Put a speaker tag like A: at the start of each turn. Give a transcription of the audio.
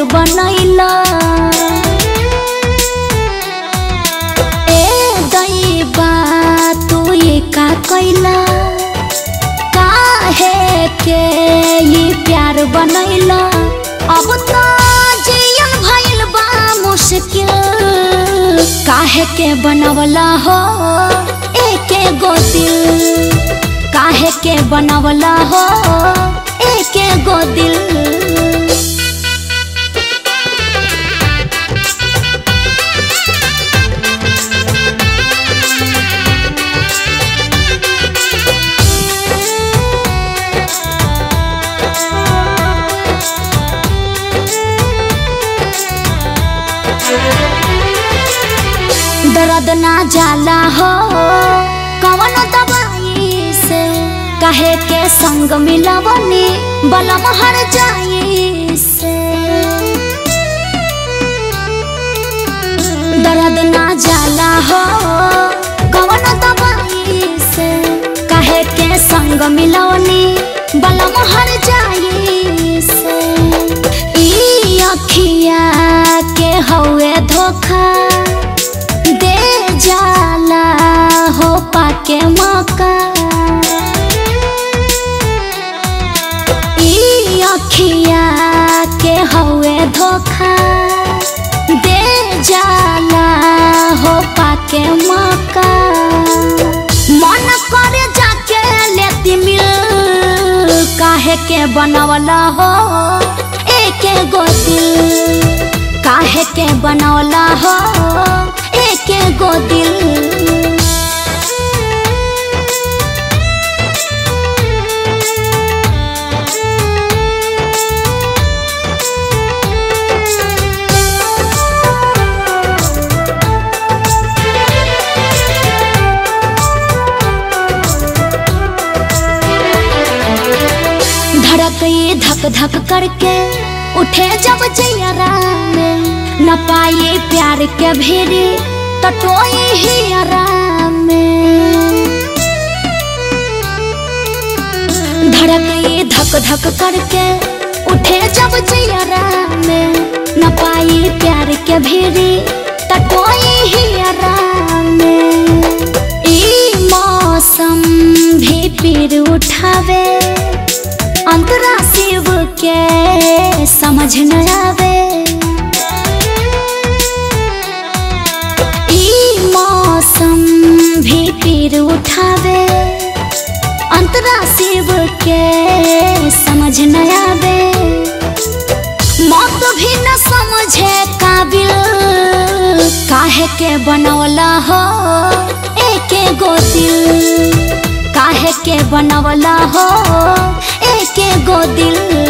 A: बनैला ए दैबा तू ये का कैला काहे के ये प्यार बनैला अब तो जियल भइल बा मुश्किल काहे के बनवला हो एके गो दिल काहे के बनवला हो एके गो दिल दर्द ना जाला हो कवन दवाई से कहे के संग मिलवनी बलम हर जाई से दर्द ना जाला हो कवन दवाई से कहे के संग मिलवनी बलम हर जाई से ई अखिया के हवे धोखा दे जाला हो पाके मौका ई अखिया के हवे धोखा दे जाला हो पाके मौका मन करे जाके लेती मिल काहे के बनवला हो एके गो दिल काहे के बनवला हो एके गो दिल धड़क ये धक धक करके उठे जब जयरा में न पाए प्यार के भेरे तटोए ही आराम में धड़क ये धक धक करके उठे जब जयरा में न पाए प्यार के भेरे तटोए ही आराम में ई मौसम भी पीर उठावे अंतरा शिव के समझ न आवे ई मौसम भी पीर उठावे अंतरा शिव के समझ न आवे मौत भी न समझे काबिल काहे के बनवला हो एके गो दिल काहे के बनवला हो एके गो दिल